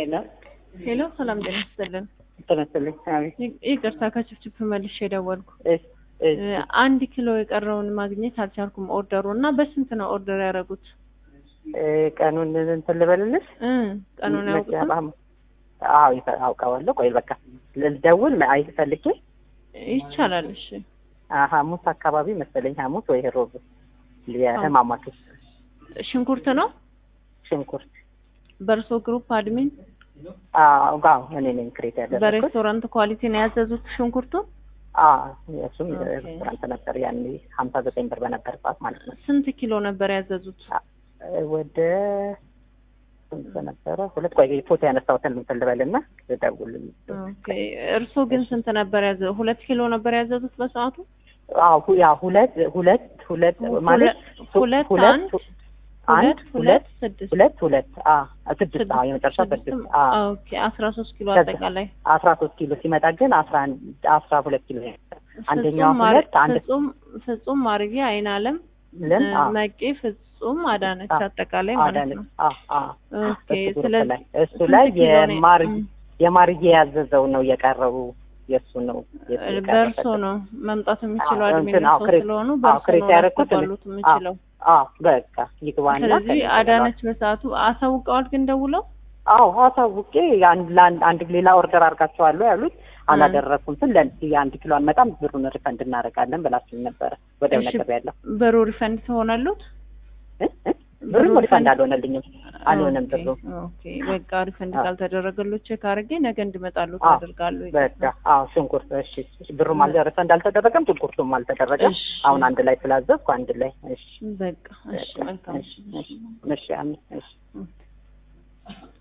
ሄሎ ሄሎ ሰላም ጤና ይስጥልን። ተመስልኝ። አቤት። ይ- ይቅርታ ከችፍችፍ መልሼ የደወልኩ እሺ፣ እሺ። እ፣ አንድ ኪሎ የቀረውን ማግኘት አልቻልኩም ኦርደሩ እና በስንት ነው ኦርደር ያደረጉት? እ፣ ቀኑን እንትን ልበልልሽ? እ፣ ቀኑን ያውቁታል? መቼም- አዎ ይፈ- አውቀዋለሁ። ቆይ በቃ ልደውል አይ ፈልጌ ይቻላል። እሺ አ፣ ሐሙስ አካባቢ መሰለኝ ሐሙስ ወይ ሮብ የህማማቶች ሽንኩርት ነው ሽንኩርት በእርሶ ግሩፕ አድሚን አዎ ጋው እኔ ነኝ ክሬት ያደረኩት። በሬስቶራንት ኳሊቲ ነው ያዘዙት ሽንኩርቱ? አዎ እሱም ኦኬ። ሬስቶራንት ነበር ያኔ ሀምሳ ዘጠኝ ብር በነበር ሰዓት ማለት ነው። ስንት ኪሎ ነበር ያዘዙት? አ፣ ወደ ስንት ነበረ? ሁለት ቆይ ፎቶ ያነሳሁትን እንትን ልበልና ልደውል። ኦኬ እርሶ ግን ስንት ነበር ያዘ? ሁለት ኪሎ ነበር ያዘዙት በሰዓቱ? አዎ ሁ- ያ ሁለት ሁለት ሁለት ማለት ሁለት ሁለት አንድ አንድ ሁለት ሁለት ስድስት ሁለት ሁለት አ ስድስት አ የመጨረሻ ስድስት አ ኦኬ አስራ ሶስት ኪሎ ከዛ- አጠቃላይ አስራ ሶስት ኪሎ ሲመጣ ግን አስራ አንድ አስራ ሁለት ኪሎ አንደኛዋ ፍጹም ማር- ሁለት አንድ ፍጹም ፍጹም ማርጌ አይን አለም ልን አ መቄ ፍጹም አዳነች አ- አጠቃላይ ማለት አዳነች ነው። አ አ ኦኬ እሱ ግሩፕ ስለዚህ ላይ እሱ ላይ ስንት ኪሎ ነው? የማር እም፣ የማርዬ ያዘዘው ነው የቀረቡ የእሱ ነው የሱ በእርሶ የቀረበት። ነው መምጣት የሚችለው አዎ፣ አድሚን እንትን፣ አዎ፣ ሰው ክሬት- ስለሆኑ አዎ፣ በእርሶ ክሬት ነው ያደረኩት እኔ። ላስገባሉት የምችለው። አዎ በቃ ይግባና ስለዚህ ከእኔ አዳነች በሰዓቱ አሳውቀዋል ግን ደውለው አዎ አሳውቄ አንድ ለአንድ አንድ ሌላ ኦርደር አድርጋቸዋለሁ ያሉት አላደረኩም ስል ለዚህ የአንድ ኪሎ አንመጣም ብሩን ሪፈንድ እናደርጋለን ብላችሁ ነበረ ወዲያው እሺ፣ ነገር ያለው ብሩ ሪፈንድ ትሆናሉት? ብሩን ብሩ ሪፈንድ ሪፈንድ- አልሆነልኝም አልሆነም ኦኬ፣ ብሩ ኦኬ በቃ ሪፈንድ አዎ። ካልተደረገሎት ቼክ አድርጌ ነገ እንዲመጣሉት አዎ፣ አደርጋለሁ። በቃ አዎ ሽንኩርት እሺ እሺ፣ ብሩም አል ሪፈንድ አልተደረገም ሽንኩርቱም አልተደረገም እሺ። አሁን አንድ ላይ ስላዘዝኩ አንድ ላይ እሺ በቃ እሺ፣ መልካም እሺ እሺ። እሺ እሺ አሜን እሺ ኦኬ።